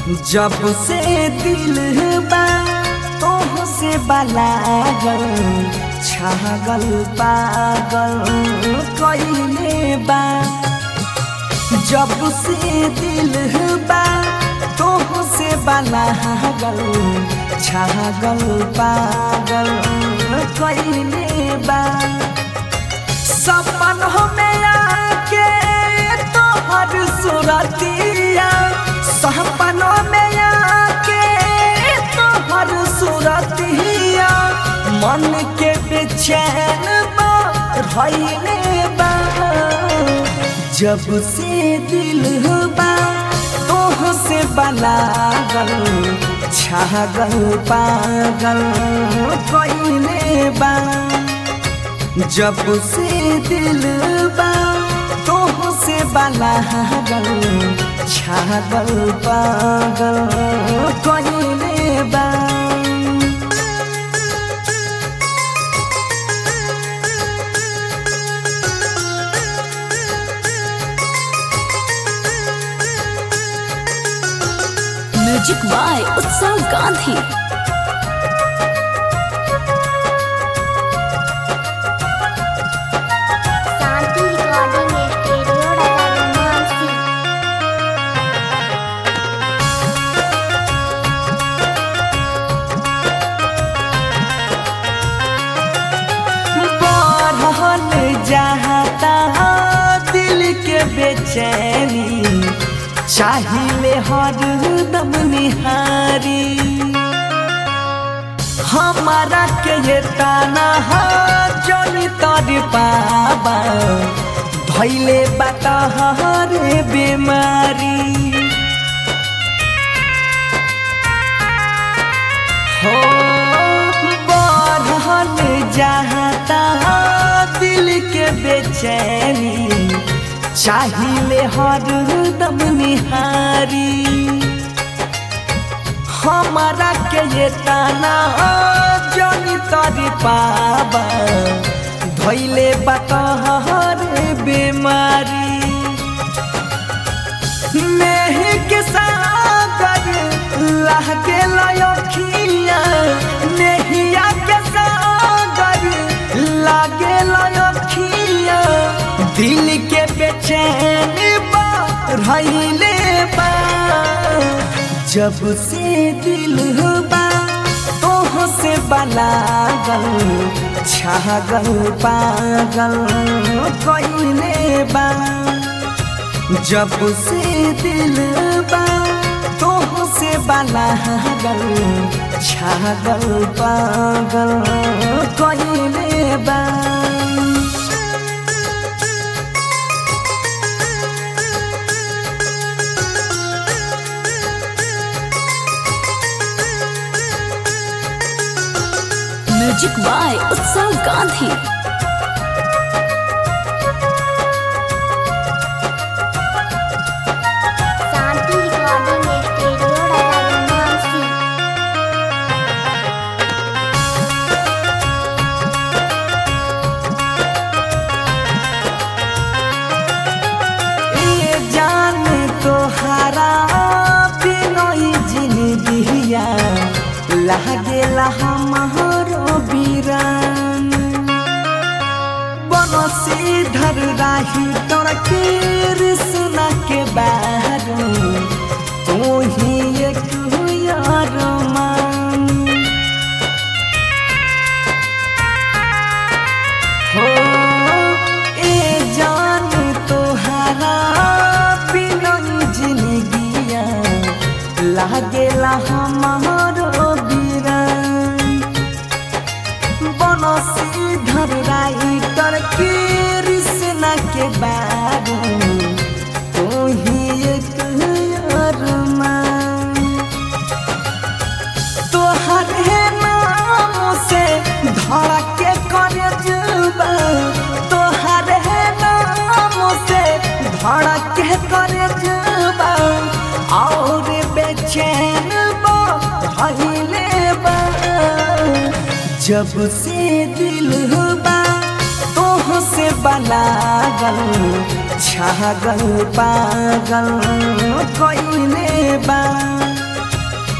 जब से दिल बा तोह से बलागल छागल पागल कइले बा जब से दिल बा तोह से बलागल छागल पागल कइले बा सपन में आके तोहर सुरतिया सपनों में आके तोहर सुरतिया मन के बेचैन भइले बा जब से दिल बा तोह से बलागल छागल पागल कइले बा जब से दिल बा तोह से बलागल छागल पागल कइले बा music by Utsav Gandhi Shanti recording studio रतनमानसी बढ़ल जाता दिल के बेचैनी चाहिए हर दम निहारी हमारा के ये ताना जनी तर पाबा धैले बाटा हरे बीमारी हो बढ़ल जाता दिल के बेचैनी चाहिए हर दम निहारी हमारा के ये ताना जनी तरी पाबा धैले बतहर बीमारी मेह के सागर लहके लयखिया नेहिया के सागर लागे लयखिया दिल के बेचैन बढ़ले बा जब से दिल बा तोह से बलागल छागल पागल कइले बा जब से दिल बा तोह से बलागल छागल पागल कइले बा music by Utsav Gandhi Shanti recording studio रतनमानसी ये जान तोहारा बिनोई जिंदगिया लागेला हमारो बीरान बनसी धर राही तोर कृष्ण के बारू तू ही एक यार मान हो ए जान तोहारा बिनन जिंदगिया लागेला हमारो बीरान बनसी धर राइटर कृष्ण के बारू तू ही एक अरमान तोहर हे नाम से धड़ा के करे जुबा तोहर हे नाम से धड़ा के करे जुबा और बेचैन भइले बा जब से दिल बा तोह से बलागल छागल पागल कइले बा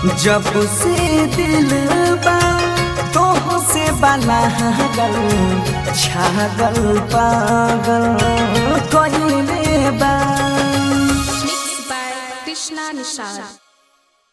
जब से दिल बा तोह से बलागल छागल पागल कइले बा Mixed by Krishna Nishad.